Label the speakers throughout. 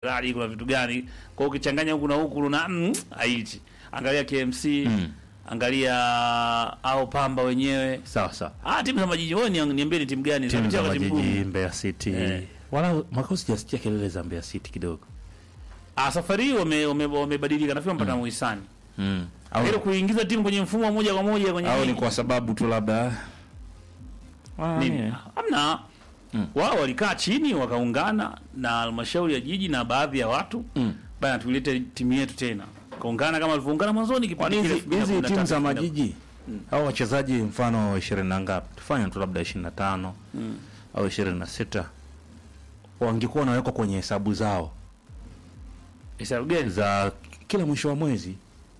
Speaker 1: rali kuna vitu gani kwa hiyo ukichanganya huku na huku na mm, haichi angalia KMC
Speaker 2: Mm.
Speaker 1: angalia au Pamba wenyewe
Speaker 2: sawa sawa
Speaker 1: ah timu za majiji wewe ni- niambie ni timu gani
Speaker 2: timu za
Speaker 1: Zinapitia wakati
Speaker 2: majiji
Speaker 1: mgumu.
Speaker 2: Mbeya City
Speaker 1: Eh.
Speaker 2: wala mwaka huu sijasikia kelele za Mbeya City kidogo
Speaker 1: ah safari hii wame- wame- wamebadilika nafikiri mpata muhisani
Speaker 2: mm. au,
Speaker 1: ile kuingiza timu kwenye mfumo wa moja kwa moja kwenye
Speaker 2: au ni
Speaker 1: ligi.
Speaker 2: kwa sababu tu labda Ah,
Speaker 1: nini
Speaker 2: ni-
Speaker 1: hamna
Speaker 2: Mm.
Speaker 1: wao walikaa chini wakaungana na halmashauri ya jiji na baadhi ya watu
Speaker 2: Mm.
Speaker 1: bana tuilete timu yetu tena kaungana kama walivyoungana mwanzoni
Speaker 2: Kwani
Speaker 1: kipindi
Speaker 2: hizi
Speaker 1: kile
Speaker 2: hizi
Speaker 1: 2013,
Speaker 2: timu za
Speaker 1: 2014.
Speaker 2: majiji au wachezaji mfano ishirini na ngapi tufanye tu labda ishirini na tano au ishirini na sita wangekuwa wanawekwa kwenye hesabu zao
Speaker 1: Hesabu gani?
Speaker 2: za kila mwisho wa mwezi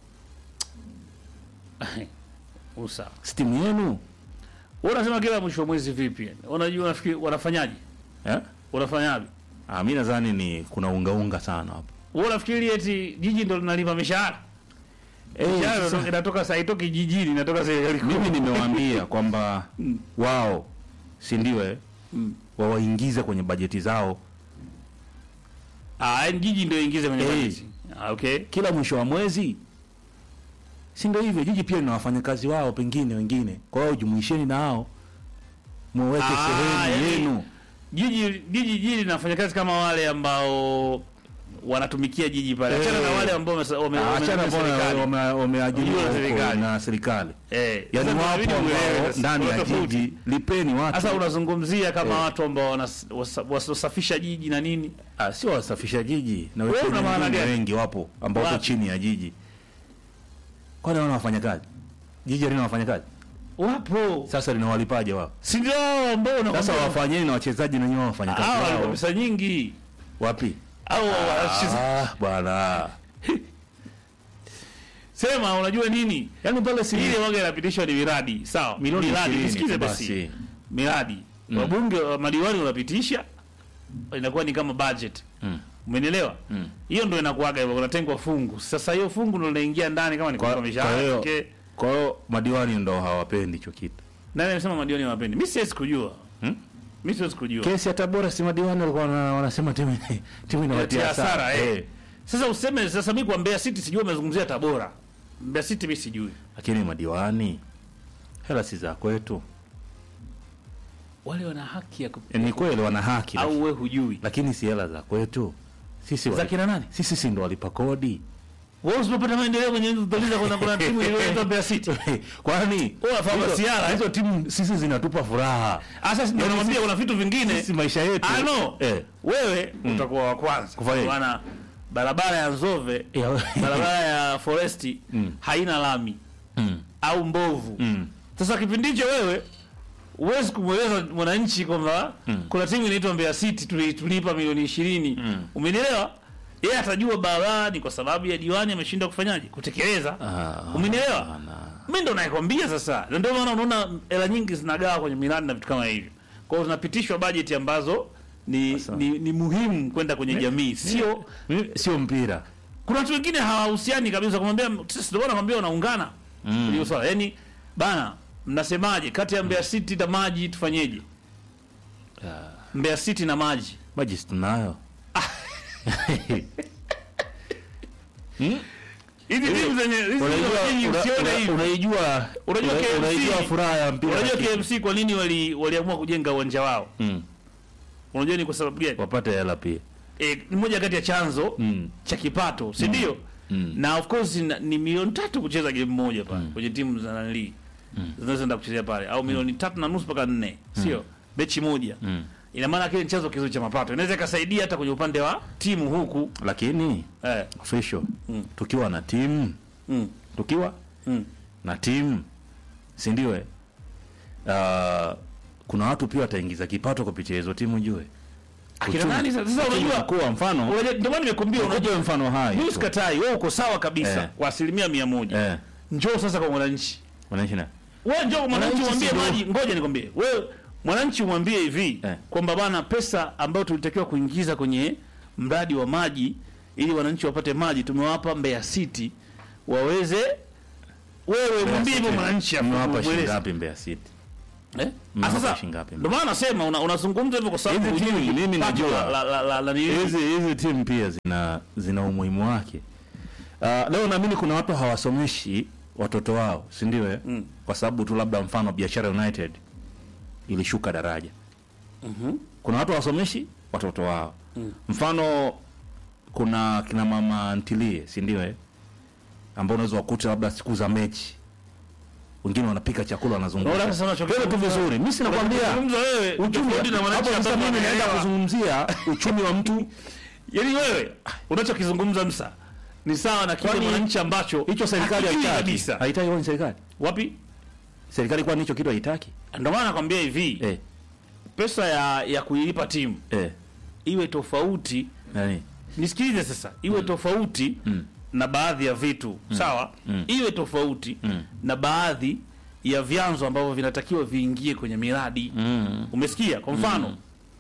Speaker 1: Usa.
Speaker 2: si timu yenu
Speaker 1: Wewe unasema kila mwisho wa mwezi vipi? yani? Unajua unafikiri wanafanyaje?
Speaker 2: eh?
Speaker 1: Wanafanyaje?
Speaker 2: ah, mi nadhani ni kuna ungaunga sana hapo
Speaker 1: Wewe unafikiri eti jiji ndo linalipa mishahara?
Speaker 2: Eh,
Speaker 1: Mishahara
Speaker 2: sasa-
Speaker 1: inatoka- inatoka saa itoki jijini, inatoka serikali kuu.
Speaker 2: mimi nimewaambia kwamba wao si ndio eh?
Speaker 1: Mm.
Speaker 2: wawaingize kwenye bajeti zao
Speaker 1: Ah, yani jiji ndio ingize kwenye
Speaker 2: Eh.
Speaker 1: bajeti. Ah, okay.
Speaker 2: kila mwisho wa mwezi si ndio hivyo jiji pia lina wafanyakazi wao pengine wengine kwa hiyo jumuisheni na hao muweke
Speaker 1: Ah,
Speaker 2: sehemu
Speaker 1: yani-
Speaker 2: yenu
Speaker 1: Jiji jiji jiji linafanya kazi kama wale ambao wanatumikia jiji pale. Achana
Speaker 2: Eh.
Speaker 1: na wale ambao wame- wame-
Speaker 2: Ah,
Speaker 1: wame-
Speaker 2: achana
Speaker 1: wame-
Speaker 2: mbona
Speaker 1: serikali.
Speaker 2: wame- wameajiriwa
Speaker 1: Ujue
Speaker 2: huko
Speaker 1: serikali.
Speaker 2: na serikali
Speaker 1: Eh.
Speaker 2: yaani
Speaker 1: Sasa
Speaker 2: wapo
Speaker 1: inabidi uelewe
Speaker 2: ambao
Speaker 1: sasa,
Speaker 2: ndani
Speaker 1: kuna
Speaker 2: ya
Speaker 1: tofauti.
Speaker 2: jiji lipeni watu
Speaker 1: Sasa unazungumzia kama
Speaker 2: Eh.
Speaker 1: watu ambao wanas- wasa- wasafisha jiji na nini?
Speaker 2: Ah, sio wasafisha jiji na
Speaker 1: Wewe
Speaker 2: wengine
Speaker 1: una maana
Speaker 2: wengine
Speaker 1: gani?
Speaker 2: wengi wapo ambao wako
Speaker 1: Wapi?
Speaker 2: chini ya jiji kwani wana wafanyakazi jiji halina wafanyakazi
Speaker 1: Wapo.
Speaker 2: sasa linawalipaje wao
Speaker 1: Si ndio hao ambao
Speaker 2: sasa
Speaker 1: unakwambia-
Speaker 2: wafanyeni na wachezaji na nyinyi wafanyakazi
Speaker 1: Hawa wana
Speaker 2: wao
Speaker 1: pesa nyingi
Speaker 2: wapi
Speaker 1: au wanacheza-
Speaker 2: ah bwana
Speaker 1: sema unajua nini
Speaker 2: yaani pale si
Speaker 1: ile waga inapitishwa ni miradi sawa
Speaker 2: Milioni
Speaker 1: miradi
Speaker 2: 20
Speaker 1: nisikize
Speaker 2: tu
Speaker 1: basi
Speaker 2: basi.
Speaker 1: miradi
Speaker 2: Mm.
Speaker 1: wabunge wa madiwani unapitisha inakuwa ni kama budget
Speaker 2: Mm.
Speaker 1: umenielewa
Speaker 2: Mm.
Speaker 1: hiyo ndio inakuwaga hivyo kunatengwa fungu sasa hiyo fungu ndio linaingia ndani kama ni
Speaker 2: Kwa-
Speaker 1: kulipa
Speaker 2: kwa
Speaker 1: mishahara
Speaker 2: hiyo-
Speaker 1: okay.
Speaker 2: kwa hiyo madiwani ndo hawapendi hicho kitu
Speaker 1: nani amesema madiwani hawapendi mimi siwezi kujua
Speaker 2: Hmm?
Speaker 1: mimi siwezi kujua
Speaker 2: kesi ya tabora si madiwani walikuwa wana- wanasema timu timu inawatia
Speaker 1: Inatia
Speaker 2: hasara
Speaker 1: hasara, eh.
Speaker 2: eh.
Speaker 1: sasa useme sasa mimi kwa Mbeya City sijui umezungumzia Tabora Mbeya City mimi sijui
Speaker 2: lakini madiwani hela si za kwetu
Speaker 1: wale wana haki ya kup...
Speaker 2: Eh, ni kweli wana haki
Speaker 1: au
Speaker 2: lakini-
Speaker 1: we hujui
Speaker 2: lakini si hela za kwetu sisi
Speaker 1: za
Speaker 2: wali-
Speaker 1: kina nani
Speaker 2: sisi si ndo walipa kodi
Speaker 1: wewe usipopata maendeleo kwenye utauliza kuna kuna timu iliyoitwa Mbeya City
Speaker 2: kwani
Speaker 1: Wewe unafahamu
Speaker 2: hizo-
Speaker 1: masiara, eh?
Speaker 2: hizo timu sisi zinatupa furaha
Speaker 1: Sasa ndio
Speaker 2: Yaani
Speaker 1: namwambia
Speaker 2: sisi-
Speaker 1: kuna vitu vingine
Speaker 2: sisi maisha yetu
Speaker 1: I know.
Speaker 2: eh.
Speaker 1: wewe utakuwa wa kwanza
Speaker 2: Kufanya nini?
Speaker 1: maana barabara ya Nzove
Speaker 2: Ya-
Speaker 1: barabara ya Foresti
Speaker 2: Mm.
Speaker 1: haina lami
Speaker 2: Mm.
Speaker 1: au mbovu
Speaker 2: Mm.
Speaker 1: sasa kipindi hicho wewe huwezi kumweleza mwananchi kwamba
Speaker 2: Mm.
Speaker 1: kuna timu inaitwa Mbeya City tuli- tulipa milioni ishirini
Speaker 2: Mm.
Speaker 1: umenielewa yeye atajua barabara ni kwa sababu ya diwani ameshindwa kufanyaje kutekeleza
Speaker 2: Ah,
Speaker 1: umenielewa
Speaker 2: hapana.
Speaker 1: mi ndo nakwambia sasa Na ndio maana unaona hela nyingi zinagawa kwenye miradi na vitu kama hivyo kwa hiyo zinapitishwa bajeti ambazo ni,
Speaker 2: Sasa.
Speaker 1: ni, ni muhimu kwenda kwenye jamii sio
Speaker 2: Mimi- sio mpira
Speaker 1: kuna watu wengine hawahusiani kabisa kumwambia sisi ndio maana nakwambia wanaungana
Speaker 2: Mm.
Speaker 1: hiyo swala yani bana mnasemaje kati ya Mbeya City na maji tufanyeje Mbeya City na maji
Speaker 2: maji si tunayo Hmm?
Speaker 1: hizi timu zenye hizi timu
Speaker 2: Unajua-
Speaker 1: zenye
Speaker 2: una-
Speaker 1: usione
Speaker 2: una-
Speaker 1: hivi
Speaker 2: unaijua
Speaker 1: Unajua
Speaker 2: una-
Speaker 1: KMC
Speaker 2: unaijua furaha ya mpira
Speaker 1: unajua
Speaker 2: lakini-
Speaker 1: KMC kwa nini wali waliamua kujenga uwanja wao
Speaker 2: Mm.
Speaker 1: unajua ni kwa sababu gani
Speaker 2: wapate hela pia
Speaker 1: e, ni moja kati ya chanzo
Speaker 2: Mm.
Speaker 1: cha kipato si ndio
Speaker 2: Mm.
Speaker 1: na of course na, ni milioni tatu kucheza game moja pale kwenye timu za nali zinazoenda kuchezea pale au milioni tatu na nusu mpaka nne sio mechi moja
Speaker 2: Mm.
Speaker 1: ina maana kile ni chanzo kizuri cha mapato inaweza ikasaidia hata kwenye upande wa timu huku
Speaker 2: lakini
Speaker 1: eh,
Speaker 2: official
Speaker 1: Mm.
Speaker 2: tukiwa na timu
Speaker 1: mm,
Speaker 2: tukiwa
Speaker 1: mm.
Speaker 2: na timu si ndio eh? uh, kuna watu pia wataingiza kipato kupitia hizo timu jue
Speaker 1: akina nani sasa sasa unajua
Speaker 2: kuwa mfano
Speaker 1: unajua- ndio maana nimekuambia unajua
Speaker 2: unajua mfano hai
Speaker 1: mimi
Speaker 2: tu.
Speaker 1: sikatai wewe uko sawa kabisa
Speaker 2: Eh.
Speaker 1: kwa asilimia mia moja
Speaker 2: eh
Speaker 1: njoo sasa kwa mwananchi
Speaker 2: wanaishi na
Speaker 1: wewe njoo kwa mwananchi
Speaker 2: Mwananchi
Speaker 1: umwambie
Speaker 2: si ndio-
Speaker 1: maji ngoja nikwambie wewe mwananchi umwambie hivi
Speaker 2: Eh.
Speaker 1: kwamba bana pesa ambayo tulitakiwa kuingiza kwenye mradi wa maji ili wananchi wapate maji tumewapa Mbeya City waweze wewe mwambie hivyo mwananchi hapo
Speaker 2: mmewapa shilingi
Speaker 1: mweleze.
Speaker 2: ngapi Mbeya City
Speaker 1: Eh?
Speaker 2: Mnawapa
Speaker 1: Ah, sasa
Speaker 2: shilingi ngapi?
Speaker 1: ndio maana nasema una- unazungumza hivyo kwa sababu
Speaker 2: Hizi timu,
Speaker 1: hujui
Speaker 2: mimi
Speaker 1: pato
Speaker 2: najua.
Speaker 1: la- la- la- la- la- nini.
Speaker 2: hizi hizi timu pia zina zina umuhimu wake. Uh, leo naamini kuna watu hawasomeshi watoto wao, si ndio? eh?
Speaker 1: Mm.
Speaker 2: Kwa sababu tu labda mfano Biashara United ilishuka daraja.
Speaker 1: Mhm.
Speaker 2: Kuna watu hawasomeshi watoto wao.
Speaker 1: Mm.
Speaker 2: Mfano kuna kina mama ntilie, si ndio? eh? ambao unaweza wakuta labda siku za mechi wengine wanapika chakula
Speaker 1: Unaona
Speaker 2: wanazungumza
Speaker 1: sasa unachokizungumza-
Speaker 2: Wewe tu vizuri. Mimi sinakwambia
Speaker 1: unachokizungumza wewe
Speaker 2: uchumi
Speaker 1: tofauti na
Speaker 2: hapo
Speaker 1: wananchi
Speaker 2: sasa
Speaker 1: ambao
Speaker 2: mimi naenda
Speaker 1: wanaelewa.
Speaker 2: kuzungumzia uchumi wa mtu
Speaker 1: Yaani wewe unachokizungumza Msa ni sawa na kile
Speaker 2: Kwani
Speaker 1: mwananchi ambacho
Speaker 2: hicho serikali
Speaker 1: hakijui
Speaker 2: haitaki.
Speaker 1: kabisa.
Speaker 2: Haitaki kwa serikali.
Speaker 1: Wapi?
Speaker 2: Serikali kwani hicho kitu haitaki?
Speaker 1: Ndio maana nakwambia hivi,
Speaker 2: Eh,
Speaker 1: pesa ya ya kuilipa timu
Speaker 2: eh.
Speaker 1: iwe tofauti,
Speaker 2: Nani?
Speaker 1: nisikilize sasa, iwe tofauti
Speaker 2: Mm.
Speaker 1: na baadhi ya vitu sawa,
Speaker 2: Mm.
Speaker 1: iwe tofauti
Speaker 2: Mm.
Speaker 1: na baadhi ya vyanzo ambavyo vinatakiwa viingie kwenye miradi.
Speaker 2: Mm.
Speaker 1: Umesikia? Kwa mfano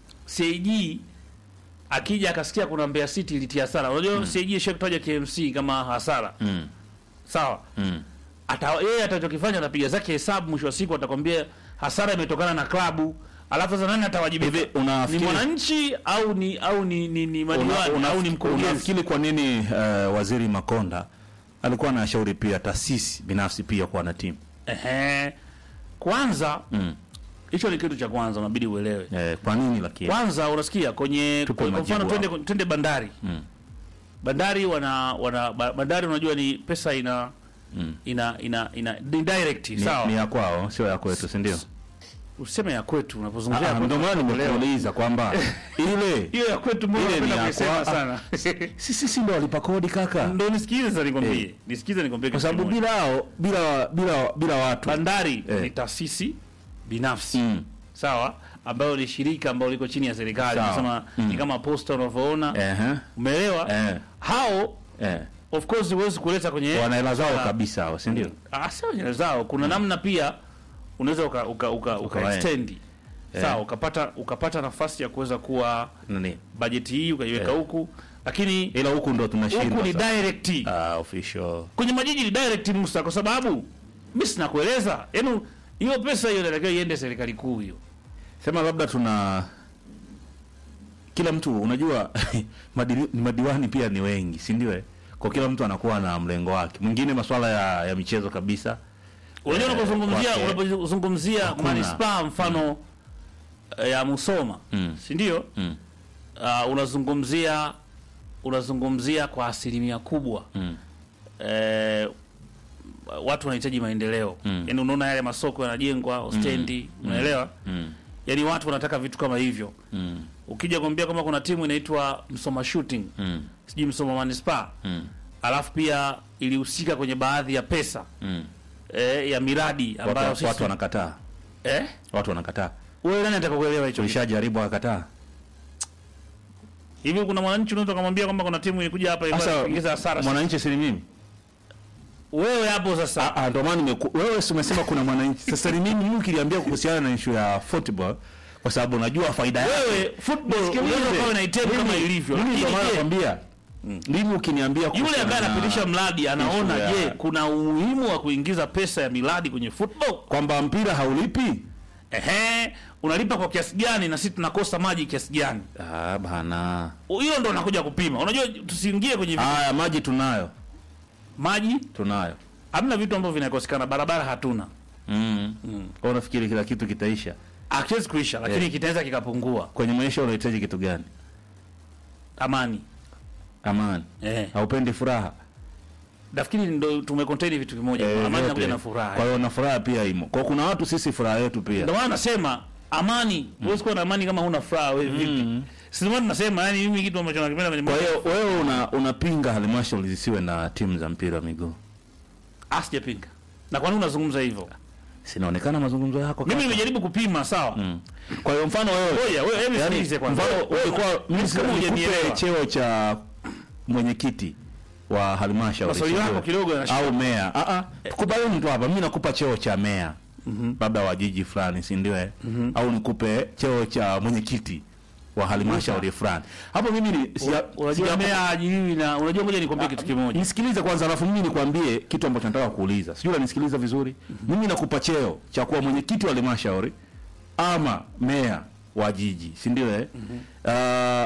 Speaker 1: CAG akija akasikia kuna Mbeya City ilitia hasara. Unajua CAG ishakutaja KMC kama hasara.
Speaker 2: Mm.
Speaker 1: Sawa?
Speaker 2: Mm.
Speaker 1: Ata yeye atachokifanya atapiga zake hesabu mwisho wa siku atakwambia hasara imetokana na klabu. Alafu sasa nani atawajibika?
Speaker 2: Hivi
Speaker 1: Ni
Speaker 2: unafikiri
Speaker 1: mwananchi au ni au ni ni, ni
Speaker 2: una,
Speaker 1: madiwani
Speaker 2: una,
Speaker 1: au ni mkurugenzi?
Speaker 2: unafikiri kwa nini uh, waziri Makonda alikuwa anashauri pia taasisi binafsi pia kuwa na timu?
Speaker 1: Ehe. Kwanza
Speaker 2: Mm.
Speaker 1: hicho ni kitu cha kwanza unabidi uelewe.
Speaker 2: Eh, kwa nini lakini?
Speaker 1: Kwanza unasikia kwenye
Speaker 2: Tupe
Speaker 1: kwa
Speaker 2: majibu
Speaker 1: mfano twende
Speaker 2: hapo.
Speaker 1: twende bandari.
Speaker 2: Mm.
Speaker 1: Bandari wana wana ba- bandari unajua ni pesa ina
Speaker 2: Mm.
Speaker 1: ina ina ina ni direct
Speaker 2: Ni,
Speaker 1: sawa.
Speaker 2: ni ya kwao sio ya kwetu, si ndio?
Speaker 1: Useme ya kwetu unapozungumzia ya
Speaker 2: Ah,
Speaker 1: kwetu,
Speaker 2: Ndio maana
Speaker 1: unaelewa.
Speaker 2: nimekuuliza kwamba ile
Speaker 1: hiyo ya kwetu mbona
Speaker 2: Ile ni
Speaker 1: unapenda
Speaker 2: ya
Speaker 1: kuisema
Speaker 2: kwa-
Speaker 1: sana.
Speaker 2: sisi si ndio walipa kodi kaka,
Speaker 1: Ndio nisikize sasa nikwambie.
Speaker 2: Eh.
Speaker 1: Nisikize nikwambie
Speaker 2: kwa
Speaker 1: kitu
Speaker 2: sababu
Speaker 1: kimoja.
Speaker 2: bila hao bila bila bila watu
Speaker 1: bandari
Speaker 2: Eh.
Speaker 1: ni taasisi binafsi.
Speaker 2: Mm.
Speaker 1: Sawa? Ambayo ni shirika ambalo liko chini ya serikali.
Speaker 2: Sawa.
Speaker 1: Nasema
Speaker 2: Mm.
Speaker 1: ni kama posta unavyoona.
Speaker 2: Ehe.
Speaker 1: Umeelewa?
Speaker 2: Eh.
Speaker 1: Hao
Speaker 2: Eh.
Speaker 1: of course huwezi kuleta kwenye
Speaker 2: Wana hela zao
Speaker 1: Ah,
Speaker 2: kabisa hao, si ndio?
Speaker 1: Ah, sio nywele zao. Kuna namna pia unaweza uka uka uka, uka
Speaker 2: Ukawae.
Speaker 1: extend.
Speaker 2: Eh.
Speaker 1: Sawa, ukapata ukapata nafasi ya kuweza kuwa
Speaker 2: Nani?
Speaker 1: bajeti hii ukaiweka
Speaker 2: Eh.
Speaker 1: huku, lakini
Speaker 2: Ila huku ndo tunashindwa.
Speaker 1: huku ni
Speaker 2: sasa.
Speaker 1: direct.
Speaker 2: Ah, official.
Speaker 1: Kwenye majiji ni direct Musa, kwa sababu mimi sina kueleza. Yaani hiyo pesa hiyo inatakiwa iende serikali kuu hiyo.
Speaker 2: Sema labda tuna kila mtu unajua madili, madiwani pia ni wengi, si ndio? eh? Kwa kila mtu anakuwa na mlengo wake. Mwingine masuala ya, ya michezo kabisa.
Speaker 1: Unajua
Speaker 2: Eh,
Speaker 1: unapozungumzia
Speaker 2: kwake.
Speaker 1: unapozungumzia
Speaker 2: Hakuna.
Speaker 1: manispaa mfano eh, ya Musoma,
Speaker 2: Mm.
Speaker 1: si ndio?
Speaker 2: Mm.
Speaker 1: Uh, unazungumzia unazungumzia kwa asilimia kubwa
Speaker 2: Mm.
Speaker 1: eh, watu wanahitaji maendeleo
Speaker 2: Mm.
Speaker 1: yaani unaona yale masoko yanajengwa stendi unaelewa
Speaker 2: Mm.
Speaker 1: yaani watu wanataka vitu kama hivyo
Speaker 2: Mm.
Speaker 1: ukija kuambia kama kuna timu inaitwa Msoma Shooting
Speaker 2: Mm.
Speaker 1: sijui Msoma Manispaa
Speaker 2: Mm.
Speaker 1: alafu pia ilihusika kwenye baadhi ya pesa
Speaker 2: Mm.
Speaker 1: eh, ya miradi ambayo
Speaker 2: Watu,
Speaker 1: sisi
Speaker 2: watu wanakataa.
Speaker 1: eh
Speaker 2: Watu wanakataa.
Speaker 1: wewe nani atakakuelewa hicho
Speaker 2: Tulishajaribu akakataa.
Speaker 1: hivi kuna mwananchi unaweza kumwambia kwamba kuna timu ilikuja hapa ilikuwa
Speaker 2: Sasa
Speaker 1: inaingiza hasara
Speaker 2: mwananchi si ni mimi?
Speaker 1: wewe hapo sasa
Speaker 2: Ah, ndio maana nimeku- wewe si umesema kuna mwananchi. Sasa ni mimi mimi kiliambia kuhusiana na issue ya football kwa sababu najua faida yake.
Speaker 1: wewe football
Speaker 2: Nisikilize.
Speaker 1: unaweza kuwa unaitemu kama
Speaker 2: Mimi-
Speaker 1: ilivyo
Speaker 2: Mimi ndio
Speaker 1: lakini
Speaker 2: maana
Speaker 1: je,
Speaker 2: nakwambia. Mimi ukiniambia
Speaker 1: yule
Speaker 2: kuhusiana
Speaker 1: ambaye
Speaker 2: na-
Speaker 1: anapitisha mradi anaona
Speaker 2: issue ya-
Speaker 1: je kuna umuhimu wa kuingiza pesa ya miradi kwenye football
Speaker 2: kwamba mpira haulipi?
Speaker 1: ehe unalipa kwa kiasi gani na sisi tunakosa maji kiasi gani
Speaker 2: Ah, bana.
Speaker 1: hiyo ndo nakuja kupima unajua tusiingie kwenye vitu.
Speaker 2: Haya, maji tunayo.
Speaker 1: maji
Speaker 2: Tunayo.
Speaker 1: hamna vitu ambavyo vinakosekana barabara hatuna
Speaker 2: Mm. Mm. Kwa unafikiri kila kitu kitaisha?
Speaker 1: akiwezi kuisha lakini
Speaker 2: Eh.
Speaker 1: kitaweza kikapungua
Speaker 2: Kwenye maisha unahitaji kitu gani?
Speaker 1: amani
Speaker 2: Amani.
Speaker 1: eh
Speaker 2: Haupendi furaha?
Speaker 1: nafikiri ndo tumecontain vitu vimoja
Speaker 2: Eh,
Speaker 1: amani
Speaker 2: vyote.
Speaker 1: inakuja na furaha
Speaker 2: Kwa hiyo na furaha pia imo. Kwa kuna watu sisi furaha yetu pia.
Speaker 1: ndio maana nasema amani huwezi kuwa na amani kama huna furaha wewe vipi si ndio maana nasema yani mimi kitu ambacho nakipenda kwenye
Speaker 2: Kwa
Speaker 1: maisha
Speaker 2: hiyo wewe una unapinga halmashauri zisiwe na timu za mpira wa miguu.
Speaker 1: asijapinga na kwa nini unazungumza hivyo
Speaker 2: Sinaonekana mazungumzo yako.
Speaker 1: mimi
Speaker 2: kaka.
Speaker 1: nimejaribu kupima sawa
Speaker 2: Mm. Kwa hiyo mfano wewe
Speaker 1: Ngoja, wewe hebu
Speaker 2: yani,
Speaker 1: sikilize kwanza.
Speaker 2: mfano
Speaker 1: Wewe-
Speaker 2: ulikuwa mimi
Speaker 1: kama
Speaker 2: nikupe
Speaker 1: hujanielewa.
Speaker 2: cheo cha mwenyekiti wa halmashauri
Speaker 1: Maswali
Speaker 2: sijui.
Speaker 1: yako kidogo yanashika.
Speaker 2: au meya. Ah ah. Tukubaliane tu hapa. Mimi nakupa cheo cha meya. Labda wa jiji fulani, si ndio? eh? Au nikupe cheo cha mwenyekiti wa halmashauri fulani. Hapo mimi ni sija-
Speaker 1: Unajua
Speaker 2: sija-
Speaker 1: meya hajiwi na unajua, ngoja nikwambie kitu kimoja.
Speaker 2: Nisikilize kwanza alafu mimi nikwambie kitu ambacho nataka kuuliza. Sijui unanisikiliza vizuri? Mimi nakupa cheo cha kuwa mwenyekiti wa halmashauri ama meya wa jiji, si ndio eh? Ah,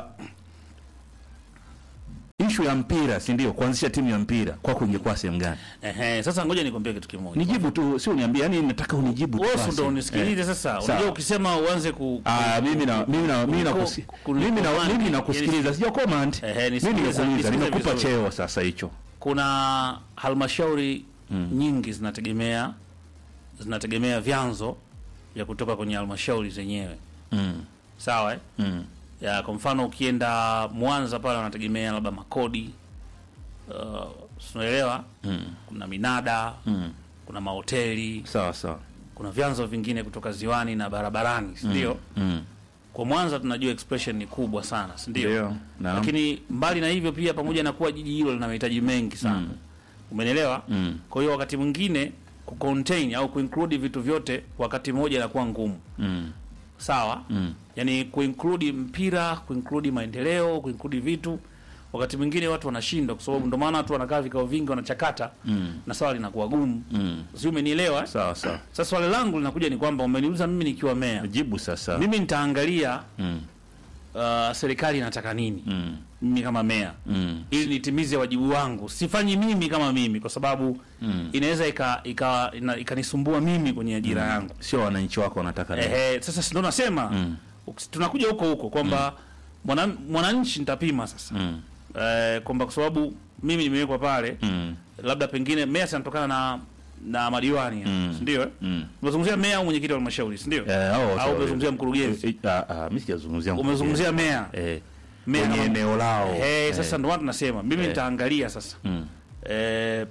Speaker 2: ishu ya mpira, si ndio? Kuanzisha timu ya mpira kwako ingekuwa sehemu gani?
Speaker 1: Ehe, sasa ngoja nikwambie kitu kimoja.
Speaker 2: Nijibu tu, sio uniambie, yani nataka unijibu tu.
Speaker 1: Wewe
Speaker 2: basi.
Speaker 1: ndo unisikilize
Speaker 2: Eh.
Speaker 1: sasa.
Speaker 2: Sawa.
Speaker 1: Unajua ukisema uanze ku
Speaker 2: Ah, mimi na mimi na mimi na
Speaker 1: ku-
Speaker 2: kusi-
Speaker 1: ku-
Speaker 2: mimi na
Speaker 1: command.
Speaker 2: mimi nakusikiliza, sija comment.
Speaker 1: Ehe,
Speaker 2: Mimi
Speaker 1: nisikilize,
Speaker 2: nimekuuliza,
Speaker 1: nisikilize
Speaker 2: nimekupa
Speaker 1: vizuri.
Speaker 2: cheo sasa hicho.
Speaker 1: kuna halmashauri nyingi zinategemea zinategemea vyanzo vya kutoka kwenye halmashauri zenyewe
Speaker 2: Mm.
Speaker 1: sawa eh?
Speaker 2: Mm.
Speaker 1: ya kwa mfano ukienda Mwanza pale wanategemea labda makodi uh, unaelewa
Speaker 2: Mm.
Speaker 1: kuna minada
Speaker 2: Mm.
Speaker 1: kuna mahoteli
Speaker 2: Sawa sawa.
Speaker 1: kuna vyanzo vingine kutoka ziwani na barabarani si ndio
Speaker 2: Mm.
Speaker 1: kwa Mwanza tunajua expression ni kubwa sana si ndio
Speaker 2: Ndio. Naam.
Speaker 1: lakini mbali na hivyo pia pamoja na kuwa jiji hilo lina mahitaji mengi sana
Speaker 2: Mm.
Speaker 1: umenielewa
Speaker 2: Mm.
Speaker 1: kwa hiyo wakati mwingine kucontain au kuinclude vitu vyote wakati mmoja inakuwa ngumu
Speaker 2: Mm.
Speaker 1: sawa
Speaker 2: Mm.
Speaker 1: yani kuinclude mpira kuinclude maendeleo kuinclude vitu wakati mwingine watu wanashindwa kwa sababu ndio maana watu wanakaa vikao vingi wanachakata
Speaker 2: Mm.
Speaker 1: na swala linakuwa gumu
Speaker 2: Mm.
Speaker 1: si umenielewa eh?
Speaker 2: Sawa sawa.
Speaker 1: sasa swali langu linakuja ni kwamba umeniuliza mimi nikiwa meya
Speaker 2: Jibu sasa.
Speaker 1: mimi nitaangalia
Speaker 2: Mm.
Speaker 1: uh, serikali inataka nini
Speaker 2: Mm.
Speaker 1: mimi kama meya
Speaker 2: Mm.
Speaker 1: ili nitimize wajibu wangu sifanyi mimi kama mimi kwa sababu
Speaker 2: Mm.
Speaker 1: inaweza ika- ika- ina- ikanisumbua mimi kwenye ajira yangu
Speaker 2: Sio wananchi wako wanataka nini.
Speaker 1: Ehe, sasa si ndo nasema
Speaker 2: Mm.
Speaker 1: uks- tunakuja huko huko kwamba mwana- mwananchi nitapima sasa
Speaker 2: Mm.
Speaker 1: eh, kwamba kwa sababu mimi nimewekwa pale
Speaker 2: Mm.
Speaker 1: labda pengine meya sinatokana na na madiwani
Speaker 2: Mm.
Speaker 1: si ndio eh?
Speaker 2: Mm.
Speaker 1: umezungumzia meya au mwenyekiti wa halmashauri si ndio
Speaker 2: Eh, hao wote
Speaker 1: au
Speaker 2: wawili.
Speaker 1: umezungumzia mkurugenzi
Speaker 2: Eh, ah, ah, mimi sijazungumzia
Speaker 1: umezungumzia meya
Speaker 2: mkurugenzi. eh
Speaker 1: Meya
Speaker 2: kwenye
Speaker 1: kama-
Speaker 2: eneo lao.
Speaker 1: Eh, sasa ndo watu nasema mimi
Speaker 2: Eh.
Speaker 1: nitaangalia sasa
Speaker 2: Mm.
Speaker 1: eh,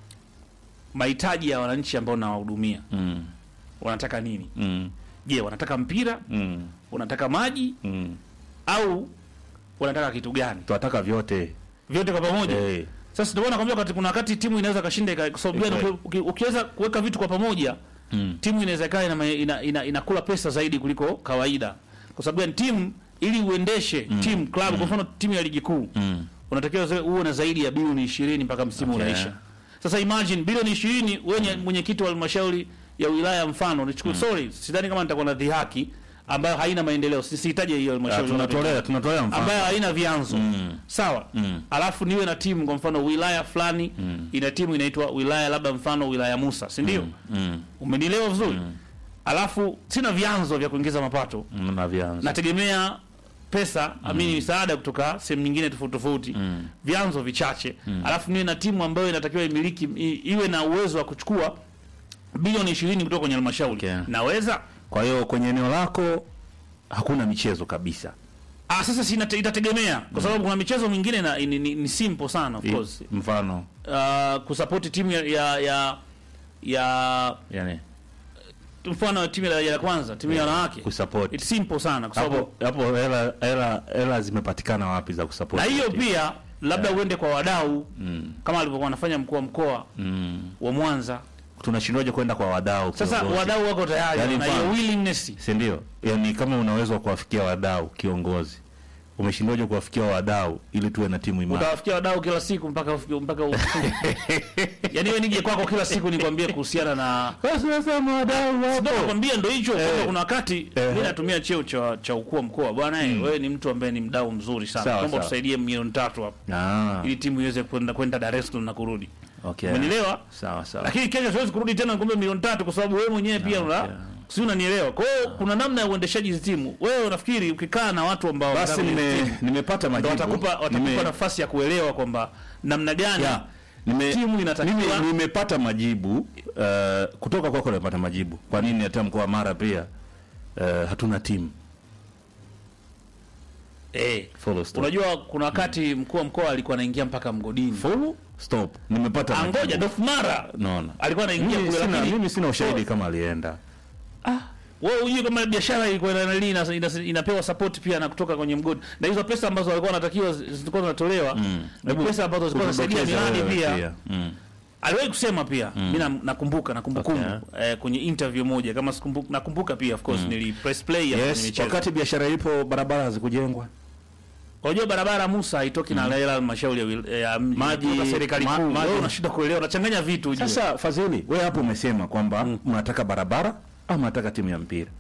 Speaker 1: mahitaji ya wananchi ambao nawahudumia
Speaker 2: Mm.
Speaker 1: wanataka nini
Speaker 2: Mm.
Speaker 1: je wanataka mpira
Speaker 2: Mm.
Speaker 1: wanataka maji
Speaker 2: Mm.
Speaker 1: au wanataka kitu gani
Speaker 2: Tunataka vyote.
Speaker 1: vyote kwa pamoja
Speaker 2: Eh.
Speaker 1: sasa ndio maana nakwambia wakati kuna wakati timu inaweza kashinda ika- kwa sababu gani
Speaker 2: Exactly.
Speaker 1: uki- uki- ukiweza kuweka vitu kwa pamoja
Speaker 2: Mm.
Speaker 1: timu inaweza kaa ina, ina, ina, inakula pesa zaidi kuliko kawaida kwa sababu gani timu ili uendeshe timu club kwa mfano timu ya ligi kuu
Speaker 2: Mm.
Speaker 1: unatakiwa za- uwe na zaidi ya bilioni 20 mpaka msimu
Speaker 2: Okay.
Speaker 1: unaisha sasa imagine bilioni 20 wewe mwenyekiti wa halmashauri ya wilaya mfano nichukue sorry sidhani kama nitakuwa na dhihaki ambayo haina maendeleo Si- sihitaji hiyo
Speaker 2: Ah,
Speaker 1: halmashauri
Speaker 2: tunatolea tunatolea mfano.
Speaker 1: ambayo haina vyanzo
Speaker 2: Mm.
Speaker 1: sawa
Speaker 2: Mm.
Speaker 1: alafu niwe na timu kwa mfano wilaya fulani ina timu inaitwa wilaya labda mfano wilaya Musa si ndio
Speaker 2: Mm.
Speaker 1: umenielewa vizuri alafu sina vyanzo vya kuingiza mapato
Speaker 2: Mm. Na vyanzo.
Speaker 1: nategemea pesa amini misaada kutoka sehemu nyingine tofauti tofauti
Speaker 2: Mm.
Speaker 1: vyanzo vichache alafu niwe na timu ambayo inatakiwa imiliki i, iwe na uwezo wa kuchukua bilioni ishirini kutoka kwenye halmashauri
Speaker 2: Okay.
Speaker 1: naweza
Speaker 2: Kwa hiyo kwenye eneo lako hakuna michezo kabisa.
Speaker 1: ah, sasa si inate- itategemea kwa sababu kuna michezo mingine na, ni, ni, ni simple sana of
Speaker 2: I-
Speaker 1: course
Speaker 2: Mfano,
Speaker 1: uh, kusapoti timu ya ya ya, ya
Speaker 2: yani
Speaker 1: mfano timu ya daraja la kwanza timu ya wanawake
Speaker 2: kusupport.
Speaker 1: it's simple sana kwa sababu
Speaker 2: Hapo hapo hela hela hela zimepatikana wapi za kusupport?
Speaker 1: na hiyo
Speaker 2: timu?
Speaker 1: pia labda uende kwa wadau
Speaker 2: Mm.
Speaker 1: kama alivyokuwa anafanya mkuu wa mkoa
Speaker 2: Mm.
Speaker 1: wa Mwanza.
Speaker 2: Tunashindwaje kwenda kwa wadau?
Speaker 1: Sasa
Speaker 2: kiongozi?
Speaker 1: wadau wako tayari
Speaker 2: Yaani
Speaker 1: na hiyo
Speaker 2: mfano-
Speaker 1: willingness.
Speaker 2: si ndio? Yaani kama unaweza kuwafikia wadau kiongozi, umeshindwaje kuwafikia wadau ili tuwe na timu imara?
Speaker 1: Utawafikia wadau kila siku mpaka ufike mpaka u- yaani wewe nije kwako kila siku nikwambie kuhusiana na
Speaker 2: Basi nasema wadau
Speaker 1: ndio
Speaker 2: wapo.
Speaker 1: nakwambia ndio hicho
Speaker 2: Eh.
Speaker 1: kwamba kuna wakati
Speaker 2: Eh.
Speaker 1: mimi natumia cheo cha cha ukuu wa mkoa bwana eh, wewe ni mtu ambaye ni mdau mzuri sana.
Speaker 2: Sawa,
Speaker 1: Naomba
Speaker 2: sawa.
Speaker 1: tusaidie milioni tatu hapo
Speaker 2: Ah,
Speaker 1: ili timu iweze kwenda kwenda Dar es Salaam na kurudi.
Speaker 2: okay.
Speaker 1: Umenielewa?
Speaker 2: Sawa sawa.
Speaker 1: Lakini kesho siwezi kurudi tena nikwambie milioni tatu kwa sababu wewe mwenyewe pia una
Speaker 2: okay.
Speaker 1: si unanielewa. Kwa hiyo kuna namna ya uendeshaji hizi timu. Wewe unafikiri ukikaa na watu ambao
Speaker 2: Basi
Speaker 1: wanataka kwenye
Speaker 2: nime
Speaker 1: timu,
Speaker 2: nimepata
Speaker 1: ndo
Speaker 2: majibu.
Speaker 1: watakupa watakupa
Speaker 2: Nime-
Speaker 1: nafasi ya kuelewa kwamba namna gani
Speaker 2: Ya, nime,
Speaker 1: timu inatakiwa-
Speaker 2: mimi nimepata majibu uh, kutoka kwako nimepata majibu kwa nini hata mkoa wa Mara pia uh, hatuna timu
Speaker 1: eh,
Speaker 2: full stop
Speaker 1: unajua kuna wakati mkuu wa mkoa alikuwa anaingia mpaka mgodini.
Speaker 2: full stop nimepata
Speaker 1: Angoja
Speaker 2: majibu.
Speaker 1: Dof Mara
Speaker 2: naona
Speaker 1: alikuwa anaingia
Speaker 2: mimi
Speaker 1: kule
Speaker 2: sina,
Speaker 1: lakini
Speaker 2: mimi sina ushahidi kama alienda
Speaker 1: wewe hujui kama biashara ilikuwa ina, ina, ina, ina, inapewa support pia na kutoka kwenye mgodi na hizo pesa ambazo walikuwa wanatakiwa zi- zilikuwa zinatolewa ni
Speaker 2: Hebu
Speaker 1: pesa ambazo zilikuwa zinasaidia
Speaker 2: kudokeza
Speaker 1: miradi
Speaker 2: wewe
Speaker 1: pia
Speaker 2: Mm.
Speaker 1: aliwahi kusema pia mm. mi na- nakumbuka na kumbukumbu
Speaker 2: Okay.
Speaker 1: eh, kwenye interview moja kama sikumbuka nakumbuka pia of course nili press play ya kwenye
Speaker 2: yes
Speaker 1: michezo
Speaker 2: wakati biashara ipo barabara hazikujengwa
Speaker 1: unajua barabara Musa haitoki na hela halmashauri ya wil- ya mji
Speaker 2: Maji-
Speaker 1: kutoka serikali
Speaker 2: ma-
Speaker 1: kuu
Speaker 2: maji-
Speaker 1: wewe unashinda kuelewa unachanganya vitu ujue
Speaker 2: sasa fadhili we hapo umesema kwamba mnataka barabara au mnataka timu ya mpira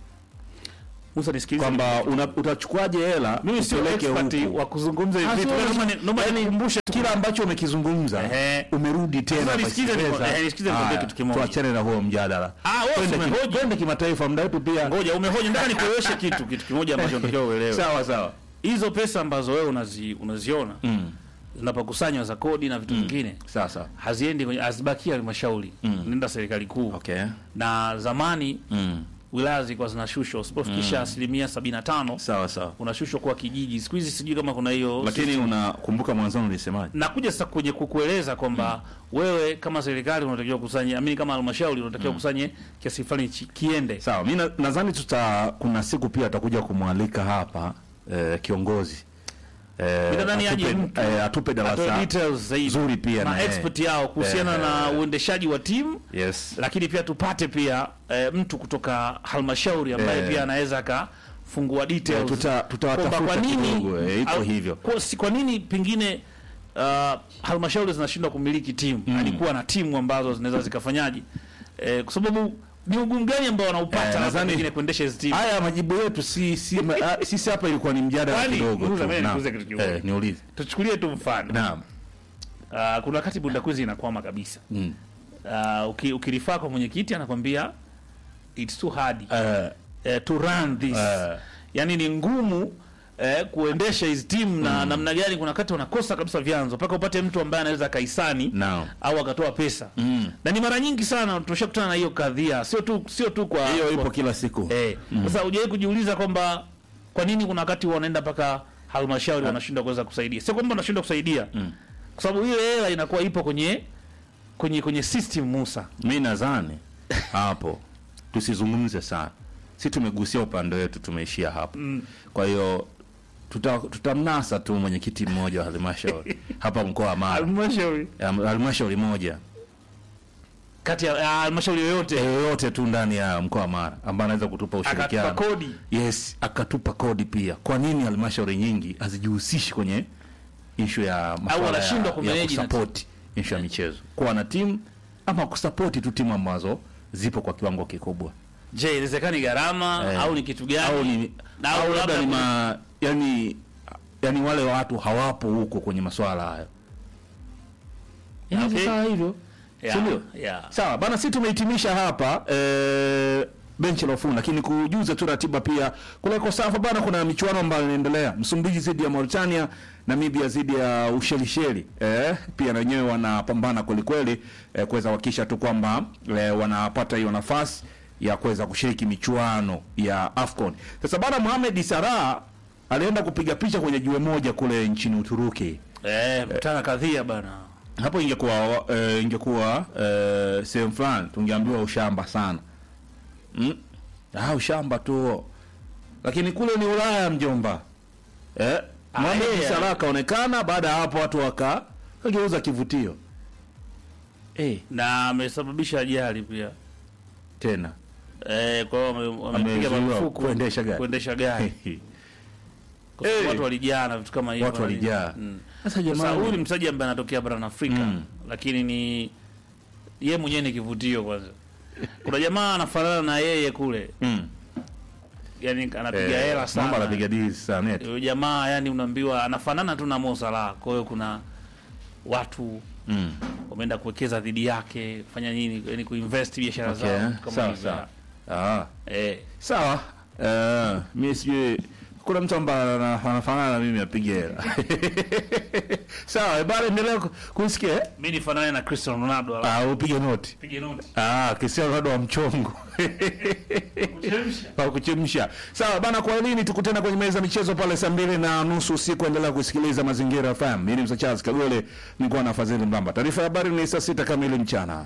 Speaker 1: Musa nisikilize
Speaker 2: kwamba una- utachukuaje hela
Speaker 1: mimi sio
Speaker 2: upeleke
Speaker 1: expert
Speaker 2: huku?
Speaker 1: wa kuzungumza hivi
Speaker 2: Ah,
Speaker 1: vitu
Speaker 2: sio
Speaker 1: naomba ni-
Speaker 2: lazima-
Speaker 1: naomba
Speaker 2: yaani,
Speaker 1: nikukumbushe tu
Speaker 2: kila ambacho umekizungumza
Speaker 1: Ehe.
Speaker 2: umerudi tena
Speaker 1: Sasa
Speaker 2: kwa
Speaker 1: nisikize
Speaker 2: Kiingereza.
Speaker 1: niku- ehe, nisikize nikwambie
Speaker 2: Haya,
Speaker 1: kitu kimoja.
Speaker 2: tuachane na huo mjadala
Speaker 1: Ah, wewe
Speaker 2: Twende
Speaker 1: umehoji.
Speaker 2: ki- twende kimataifa muda wetu pia
Speaker 1: ngoja umehoja nataka nikueleweshe kitu kitu kimoja ambacho unatakiwa uelewe
Speaker 2: sawa sawa
Speaker 1: hizo pesa ambazo wewe unazi, unaziona
Speaker 2: Mm.
Speaker 1: zinapokusanywa za kodi na vitu vingine
Speaker 2: sawa sawa
Speaker 1: haziendi kwenye hazibakia halmashauri nenda serikali kuu
Speaker 2: okay
Speaker 1: na zamani
Speaker 2: mm.
Speaker 1: wilaya zilikuwa zinashushwa usipofikisha asilimia sabini na tano
Speaker 2: sawa sawa
Speaker 1: unashushwa kuwa kijiji siku hizi sijui kama kuna hiyo
Speaker 2: lakini unakumbuka mwanzoni ulisemaje
Speaker 1: nakuja sasa kwenye kukueleza kwamba wewe kama serikali unatakiwa kusanye amini kama halmashauri unatakiwa kusanye kiasi fulani chi- kiende
Speaker 2: sawa mi na- nadhani tuta kuna siku pia atakuja kumwalika hapa eh, kiongozi eh,
Speaker 1: Mimi nadhani aje
Speaker 2: atupe,
Speaker 1: mtu.
Speaker 2: eh, atupe
Speaker 1: Atoe
Speaker 2: darasa
Speaker 1: details zaidi
Speaker 2: zuri pia
Speaker 1: na
Speaker 2: na yeye.
Speaker 1: expert yao kuhusiana
Speaker 2: Eh,
Speaker 1: na uendeshaji wa timu
Speaker 2: yes
Speaker 1: lakini pia tupate pia eh, mtu kutoka halmashauri ambaye
Speaker 2: Eh.
Speaker 1: pia anaweza akafungua details
Speaker 2: Eh, tuta- tutawatafuta
Speaker 1: kwamba kwa nini
Speaker 2: kidogo, eh, iko
Speaker 1: al-
Speaker 2: hivyo.
Speaker 1: kwa, si, kwa nini pengine uh, halmashauri zinashindwa kumiliki timu mm. alikuwa na timu ambazo zinaweza zikafanyaje eh, kwa sababu ni ugumu gani ambao wanaupata
Speaker 2: Eh,
Speaker 1: labda
Speaker 2: nadhani-
Speaker 1: pengine kuendesha hizi timu
Speaker 2: haya majibu yetu si, si, ma, ah, sisi hapa ilikuwa ni mjadala
Speaker 1: Kwani,
Speaker 2: kidogo
Speaker 1: Musa,
Speaker 2: tu.
Speaker 1: mimi
Speaker 2: Naam.
Speaker 1: nikuulize kitu kimoja.
Speaker 2: Eh, niulize
Speaker 1: tuchukulie tu mfano
Speaker 2: naam
Speaker 1: uh, kuna wakati bundakuzi inakwama kabisa
Speaker 2: mm.
Speaker 1: uh, uki, ukirifaa kwa mwenyekiti anakwambia it's too hard
Speaker 2: Eh,
Speaker 1: eh, to run this
Speaker 2: Eh.
Speaker 1: yani ni ngumu eh, kuendesha hizi timu na namna gani kuna wakati wanakosa kabisa vyanzo mpaka upate mtu ambaye anaweza akaisani
Speaker 2: Naam.
Speaker 1: au akatoa pesa
Speaker 2: Mm.
Speaker 1: na ni mara nyingi sana tumeshakutana na hiyo kadhia sio tu sio tu kwa
Speaker 2: hiyo
Speaker 1: kwa-
Speaker 2: ipo kila siku
Speaker 1: eh sasa hujawahi kujiuliza kwamba kwa nini kuna wakati wanaenda mpaka halmashauri wanashindwa kuweza kusaidia sio kwamba wanashindwa kusaidia kwa sababu ile hela inakuwa ipo kwenye kwenye kwenye system Musa
Speaker 2: mi nadhani hapo tusizungumze sana si tumegusia upande wetu tumeishia hapo kwa hiyo tuta- tutamnasa tu mwenyekiti mmoja wa halmashauri hapa mkoa wa Mara
Speaker 1: halmashauri
Speaker 2: Ya, halmashauri moja
Speaker 1: kati ya ya halmashauri yoyote
Speaker 2: yoyote tu ndani ya mkoa wa Mara ambaye anaweza kutupa
Speaker 1: akatupa
Speaker 2: ushirikiano
Speaker 1: kodi
Speaker 2: yes akatupa kodi pia kwa nini halmashauri nyingi hazijihusishi kwenye ishu ya masuala
Speaker 1: wanashindwa
Speaker 2: ya, ya
Speaker 1: kumanage na
Speaker 2: kusapoti ishu ya michezo kuwa na timu ama kusapoti tu timu ambazo zipo kwa kiwango kikubwa
Speaker 1: Je, inawezekani gharama
Speaker 2: Eh.
Speaker 1: au ni kitu gani?
Speaker 2: au ni
Speaker 1: Na
Speaker 2: au
Speaker 1: au
Speaker 2: labda ni
Speaker 1: labda
Speaker 2: ma, yani yani wale watu hawapo huko kwenye masuala hayo Inaweza
Speaker 1: Okay.
Speaker 2: ikawa hivyo
Speaker 1: Yeah,
Speaker 2: si ndio?
Speaker 1: yeah.
Speaker 2: sawa bana si tumehitimisha hapa eh, benchi la ufundi lakini kujuza tu ratiba pia kule kosafa bana kuna michuano ambayo inaendelea msumbiji dhidi ya mauritania namibia dhidi ya ushelisheli eh, pia na wenyewe wanapambana kwelikweli eh, kuweza kuhakikisha tu kwamba eh, wanapata hiyo nafasi ya kuweza kushiriki michuano ya afcon sasa bana mohamed salah alienda kupiga picha kwenye jiwe moja kule nchini uturuki
Speaker 1: eh, mtana kadhia bana.
Speaker 2: hapo ingekuwa uh, ingekuwa uh, sehemu fulani tungeambiwa ushamba sana mm? ah, ushamba tu lakini kule ni ulaya mjomba eh? Mohamed
Speaker 1: yeah.
Speaker 2: Salah akaonekana baada ya hapo watu waka wageuza kivutio eh,
Speaker 1: Na amesababisha ajali pia.
Speaker 2: tena
Speaker 1: Eh, kwa hiyo wame- wamepiga
Speaker 2: Amezuiwa
Speaker 1: marufuku
Speaker 2: kuendesha gari.
Speaker 1: Kuendesha gari. Kwa sababu
Speaker 2: Eh.
Speaker 1: watu walijaa na vitu kama hivyo.
Speaker 2: watu walijaa
Speaker 1: Mm.
Speaker 2: sasa
Speaker 1: Sasa
Speaker 2: jamani
Speaker 1: huyu ni mchezaji ambaye anatokea barani Afrika
Speaker 2: Mm.
Speaker 1: lakini ni ye mwenyewe ni kivutio kwanza. Kuna jamaa anafanana na yeye kule.
Speaker 2: mm.
Speaker 1: Yaani anapiga
Speaker 2: Eh,
Speaker 1: hela
Speaker 2: mambo
Speaker 1: sana.
Speaker 2: anapiga dili sana eti.
Speaker 1: Huyo jamaa yani unaambiwa anafanana tu na Mo Salah. Kwa hiyo kuna watu
Speaker 2: mm.
Speaker 1: wameenda kuwekeza dhidi yake, fanya nini, yani kuinvest biashara
Speaker 2: okay.
Speaker 1: zao kama
Speaker 2: sawa
Speaker 1: hivyo.
Speaker 2: sawa ah.
Speaker 1: Eh,
Speaker 2: sawa uh, mi sijui kuna mtu ambaye ana- anafanana na mimi apige hela sawa bado endelea ku- kusikia eh?
Speaker 1: mimi nifanane na Cristiano Ronaldo ala
Speaker 2: ah, upige noti
Speaker 1: pige noti.
Speaker 2: ah, Cristiano Ronaldo wa mchongo wa kuchemsha sawa bana kwa nini tukutana kwenye meza ya michezo pale saa mbili na nusu usiku endelea kusikiliza mazingira FM mimi ni Msa Charles Kagole nilikuwa na Fadhili Mbamba taarifa ya habari ni saa sita kamili mchana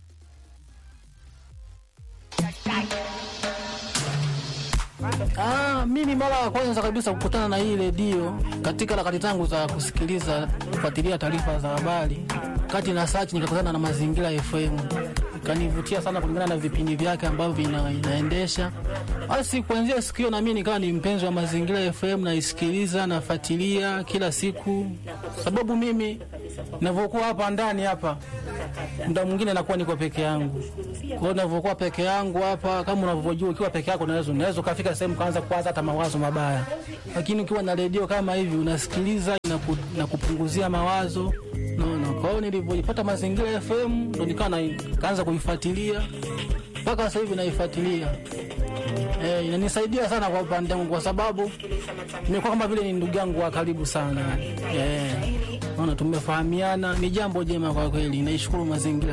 Speaker 3: Ah, Ah, mimi mara ya kwanza kabisa kukutana na hii redio katika harakati zangu za kusikiliza kufuatilia taarifa za habari, kati na search nikakutana na Mazingira FM, ikanivutia sana kulingana na vipindi vyake ambavyo vina, inaendesha. Basi kuanzia siku hiyo na mimi nikawa ni mpenzi wa Mazingira FM, naisikiliza nafuatilia kila siku, sababu mimi ninavyokuwa hapa ndani hapa muda mwingine nakuwa niko peke yangu. Kwa hiyo ninavyokuwa peke yangu hapa, kama unavyojua, ukiwa peke yako unaweza unaweza ukafika sehemu kaanza kuwaza hata mawazo mabaya, lakini ukiwa na redio kama hivi unasikiliza, inaku, inakupunguzia mawazo naona. Kwa hiyo nilivyojipata Mazingira FM ndo nikawa na- kaanza kuifuatilia mpaka sasa hivi naifuatilia. Eh, inanisaidia sana kwa upande wangu kwa sababu nimekuwa kama vile ni ndugu yangu wa karibu sana. Eh, naona tumefahamiana, ni jambo jema kwa kweli. Naishukuru mazingira